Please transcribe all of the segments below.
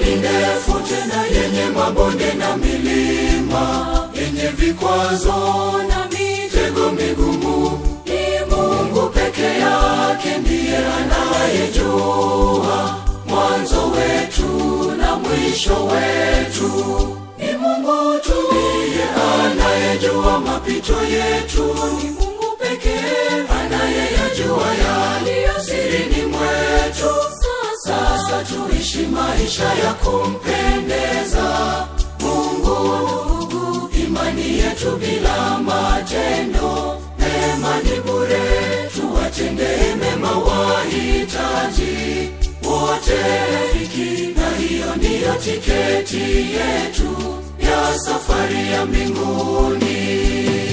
ni ndefu tena yenye mabonde na milima yenye vikwazo na mitego migumu ni mungu peke yake ndiye anayejua mwanzo wetu na mwisho wetu ni mungu tu ndiye anayejua mapito yetu ni mungu pekee anayeyajua yaliyo sirini mwetu sasa tuishi maisha ya kumpendeza mungu ndugu imani yetu bila matendo mema ni bure tuwatendee mema wahitaji wote rafiki na hiyo ndiyo tiketi yetu ya safari ya mbinguni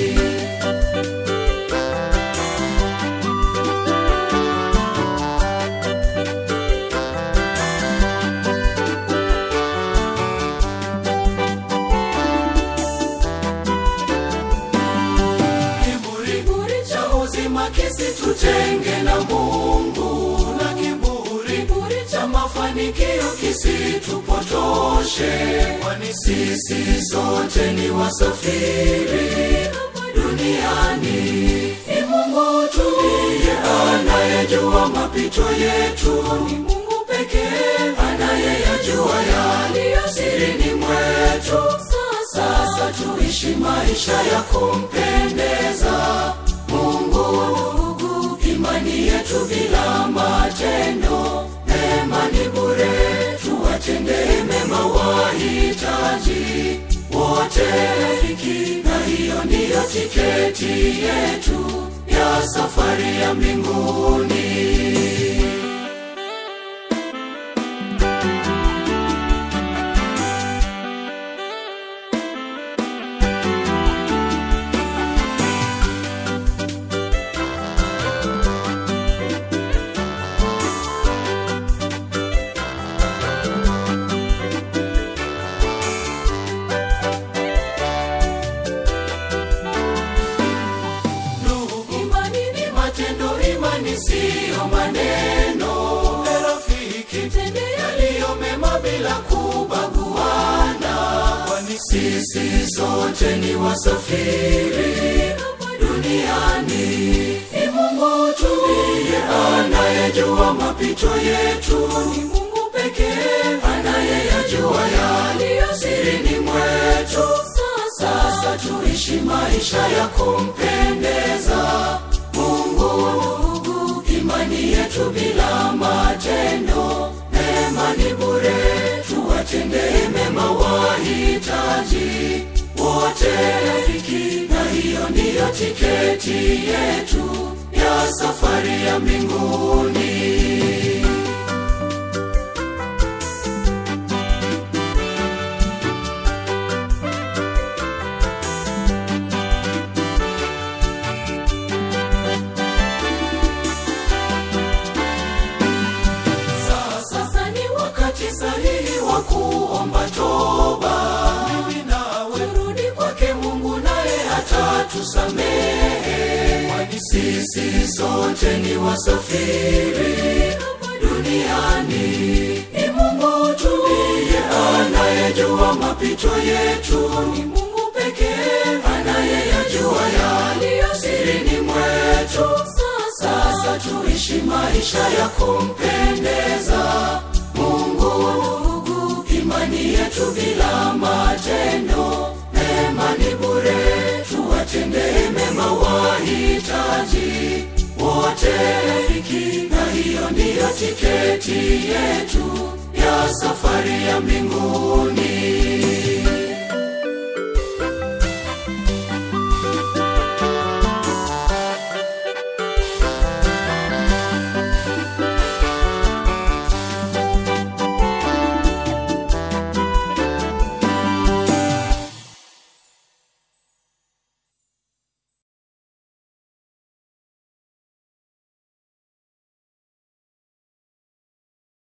kiburi cha uzima kisitutenge na mungu na kiburi kiburi cha mafanikio kisitupotoshe kwani sisi sote ni wasafiri hapa duniani ni mungu tu ndiye anayejua mapito yetu ni mungu pekee anayeyajua yaliyo sirini mwetu sasa tuishi maisha ya kumpendeza mungu ndugu imani yetu bila matendo mema ni bure tuwatendee mema wahitaji wote rafiki na hiyo ndiyo tiketi yetu ya safari ya mbinguni imani ni matendo imani siyo maneno e rafiki tende yaliyo mema bila kubaguana kwani sisi sote ni wasafiri hapa duniani ni mungu tu ndiye anayejua mapito yetu ni mungu pekee anayeyajua yaliyo sirini mwetu sasa tuishi maisha ya kumpendeza mungu ndugu imani yetu bila matendo mema ni bure tuwatendee mema wahitaji wote rafiki na hiyo ndiyo tiketi yetu ya safari ya mbinguni sasa ni wakati sahihi wa kuomba toba mimi nawe turudi kwake mungu naye atatusamehe kwani sisi sote ni wasafiri hapa duniani ni mungu tu ndiye anayejua mapito yetu ni mungu pekee anayeyajua yaliyo sirini mwetu sasa tuishi maisha ya kumpendeza mungu ndugu imani yetu bila matendo mema ni bure tuwatendee mema wahitaji wote rafiki na hiyo ndiyo tiketi yetu ya safari ya mbinguni